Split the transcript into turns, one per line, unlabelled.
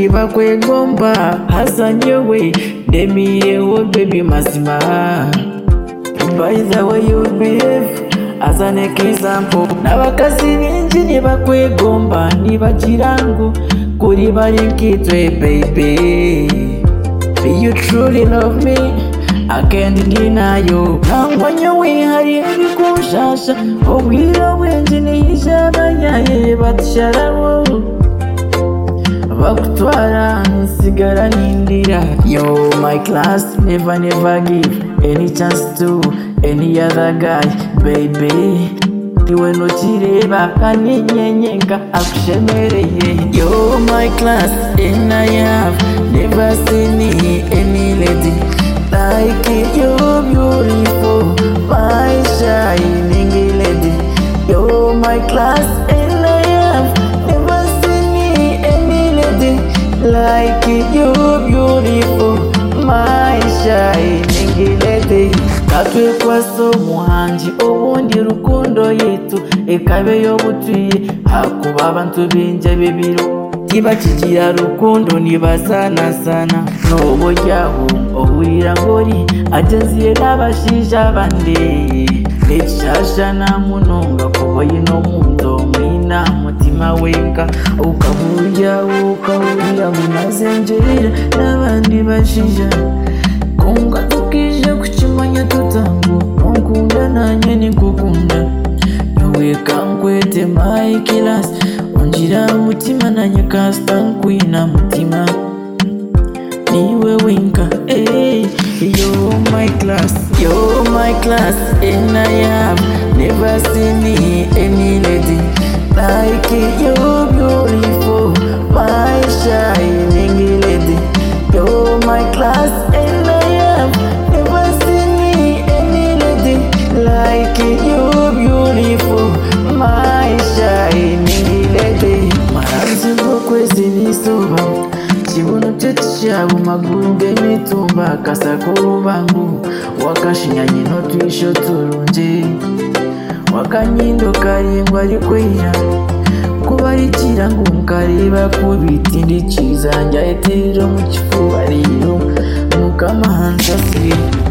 bakwegomba hasanye we demi yewe baby mazima by the way you behave as an example n'abakazi binji nibakwegomba nibagira ngo kuri bari nkitwe baby you truly love me I can't deny you nangwa nyo wihariye bikushasha ubwira bwenji niyijaba yaye batsharawo bakutwara nsigara nindira yo my class never never give any chance to any other guy baby iwe ntukireba kaninyenyenga akushemereye yo my class and i have never seen any lady like you beautiful my shining lady yo my class and i have never seen any lady like you beautiful my shining lady katwe kwaso muhanji ubundi rukundo yitu ikabe yo butuye hakuba abantu binje bibiro kiba kigira rukundo nibasanasana n'ubu jyaho ohurira ngori ageziye n'abashija bande nishasha namunonga kuba yino mundo mwina mutima wenga ukahurya ukahurira munazenjerera n'abandi bashija kunga tukije kukimanya tutango nkunda nanye nikukunda noweka nkwete my class unjira mutima nanye kasita nkwina mutima niwe winka hey, yo my class yo my class and I have never seen any lady like you beautiful my shining lady yo my class and I have never seen any lady like you beautiful my shining lady maranzi kwezi n'izuba kibuno byo cyabo maguru g'imitumba kasakurubangu wakashinyanye n'utwisho turunje wakanyindo karindwa arikwera kuba ari ikirango mukareba kubita indi cyiza njya etero mu kifuba rero mukamahanza se